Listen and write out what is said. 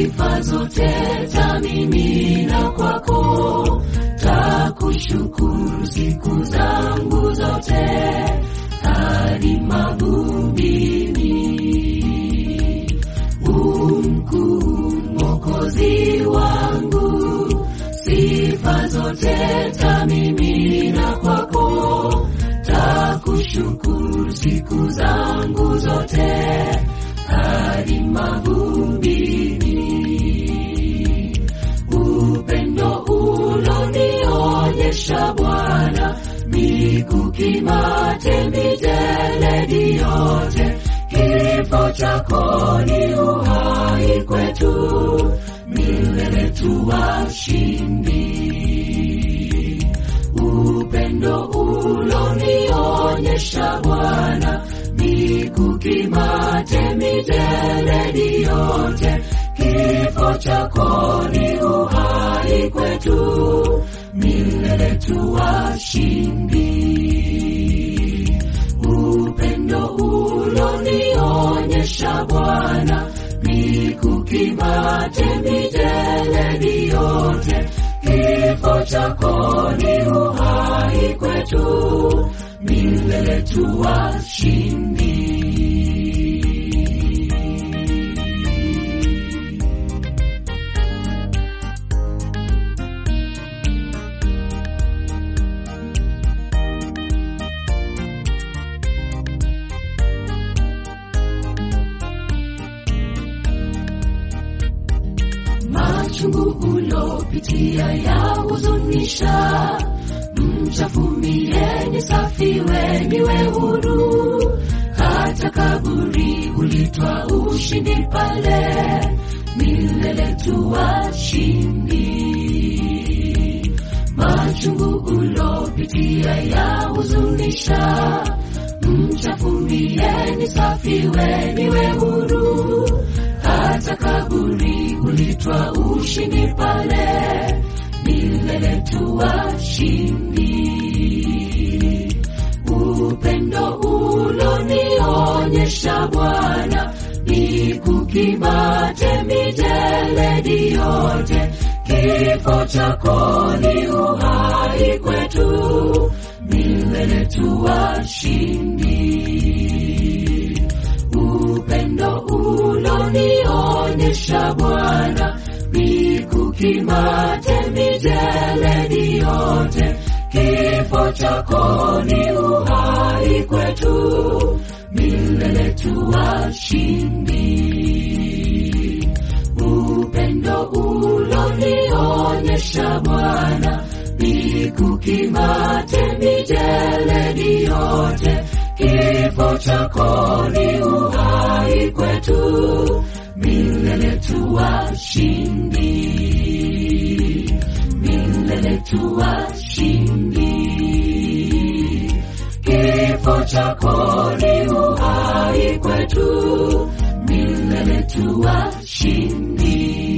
sifa zote tamimina kwako, takushukuru siku zangu zote hadi mavumbini. Umkuu Mwokozi wangu, sifa zote tamimina kwako, takushukuru siku zangu zote hadi mavumbini. Upendo ulonionyesha Bwana, mikukimate mijeledi yote, kifo chako ni uhai kwetu, milele tu washindi. Upendo ulonionyesha Bwana, mikukimate mijeledi yote, kifo chako ni uhai kwetu, milele tu washindi. Upendo ulonionyesha Bwana, mikukimate mijeledi yote, kifo chako ni uhai kwetu, milele tu washindi. machungu ulopitia ya huzunisha, mchafumie ni safi, we niwe huru. Hata kaburi ulitwa ushindi pale, milele tu washindi. Machungu ulopitia ya huzunisha, mchafumie ni safi, we niwe huru. Hata kaburi ulitwa ushindi pale, milele tu washindi. Upendo ulonionyesha Bwana, nikukimate mijeledi yote, kifo chako ni uhai kwetu, milele tu washindi. Upendo ulonionyesha Bwana, nikukimate mijeledi yote, kifo chako ni uhai kwetu, milele tu washindi. Upendo ulonionyesha Bwana, nikukimate mijeledi yote, kifo chako ni uhai kwetu, milele tu washindi, milele tu washindi. Kifo chako ni uhai kwetu, milele tu washindi.